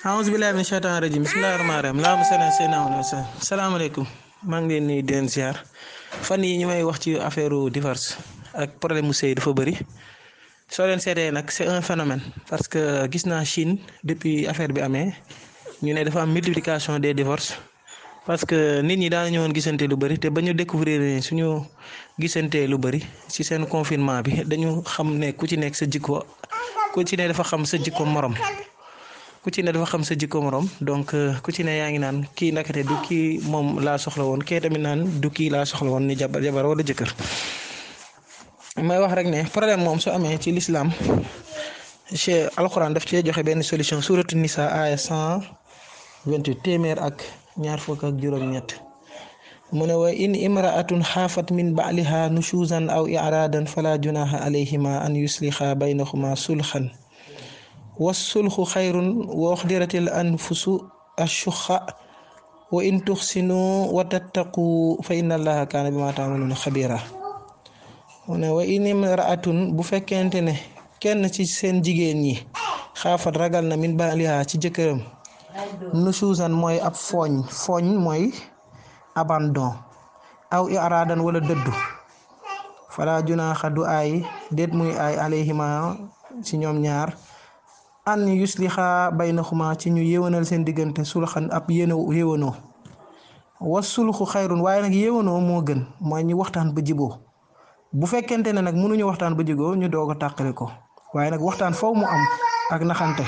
aouzu billahi min shaytaan rajim bismillahi rahmaani rahim laa musala seyna wala sa salaamaaleykum maa ngi leen nuyu di leen ziar fan yi ñu may wax ci affaire divorce ak problème mu sëy dafa bëri soo leen seetee nag c'est un phénomène parce que gis naa Chine depuis affaire bi amee ñu ne dafa am multiplication des divorces parce que nit ñi daan ñëwoon gisante lu bëri te ba ñu découvrir ne suñu gisante lu bëri ci seen confinement bi dañu xam ne ku ci nekk sa jikko ku ci ne dafa xam sa jikko morom ku ci ne dafa xam sa jikko morom donc ku ci ne yaa ngi naan kii nakate du kii moom laa soxla woon kee tamit naan du kii laa soxla woon ni jabar jabar wala jëkkër may wax rek ne problème moom su amee ci l'islam che alxuraan daf cee joxe benn solution suratu nisa aya cent vingt-huit téeméer ak ñaar fukk ak juróom-ñett mu ne wa in imraatun xaafat min baaliha nushuzan aw iradan fala junaha alayhima an yusliha baynahuma sulxan wasulxu xayrun wa uxdiratil anfusu ashuxa wa in tuxsinu wa tattaqu fa inna allaha kaana bima taamaluuna xabira mu ne wa in imraatun bu fekkente ne kenn ci seen jigéen ñi xaafat ragal na min baaliha ci jëkkëram nushuzan mooy ab fooñ fooñ mooy abandon aw iradan wala dëddu fala junaaxa du aay déet muy aay alayhima ci ñoom ñaar an yuslixa baynahuma ci ñu yéwénal seen diggante sulxan ab yéno yéwénoo wa sulxu xayrun waaye nag yéwénoo moo gën mooy ñu waxtaan ba jiboo bu fekkente ne nag mënuñu waxtaan ba jiboo ñu doog a tàqali ko waaye nag waxtaan foofu mu am ak naxante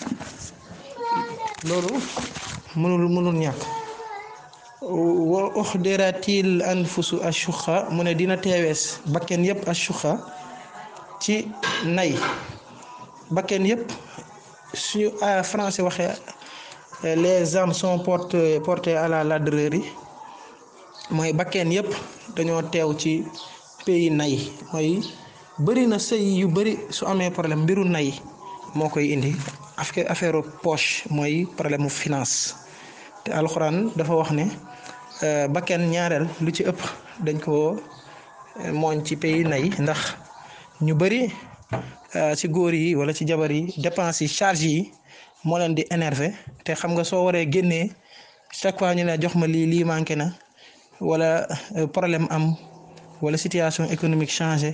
loolu mënul mënul ñàkk wa uxdiratil anfusu ashuxa mu ne dina teewees bakken yépp ashuxa ci nay bakken yépp suñu français waxee les âmes sont portées portées à la ladrerie mooy bakken yépp dañoo teew ci pays nay mooy bëri na sëy yu bëri su amee problème mbiru nay moo koy indi affaire poche mooy problème mu finance te alxuraan dafa wax ne bakken ñaareel lu ci ëpp dañ ko mooñ ci pays nay ndax ñu bëri ci góor yi wala ci jabar yi dépenses yi charge yi moo leen di énervé te xam nga soo waree génnee chaque fois ñu ne jox ma lii lii manqué na wala problème am wala situation économique changé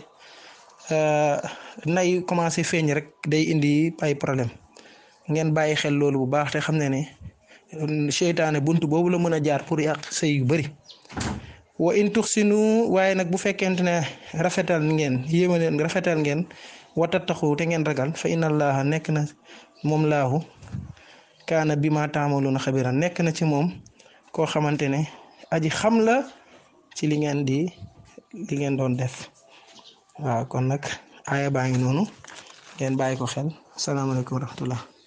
nay commencé feeñ rek day indi ay problème ngeen bàyyi xel loolu bu baax te xam ne ne seytaane bunt boobu la mën a jaar pour yàq sëy yu bëri wa in tuxsinu waaye nag bu fekkente ne rafetal ngeen yéema leen rafetal ngeen watattaxu te ngeen ragal fa inna allaha nekk na moom laahu kaana bi ma taamaluuna xabira nekk na ci moom koo xamante ne aji xam la ci li ngeen di li ngeen doon def waaw kon nag aaya baa ngi noonu ngeen bàyyi ko xel salaamaaleykum wa rahmatullah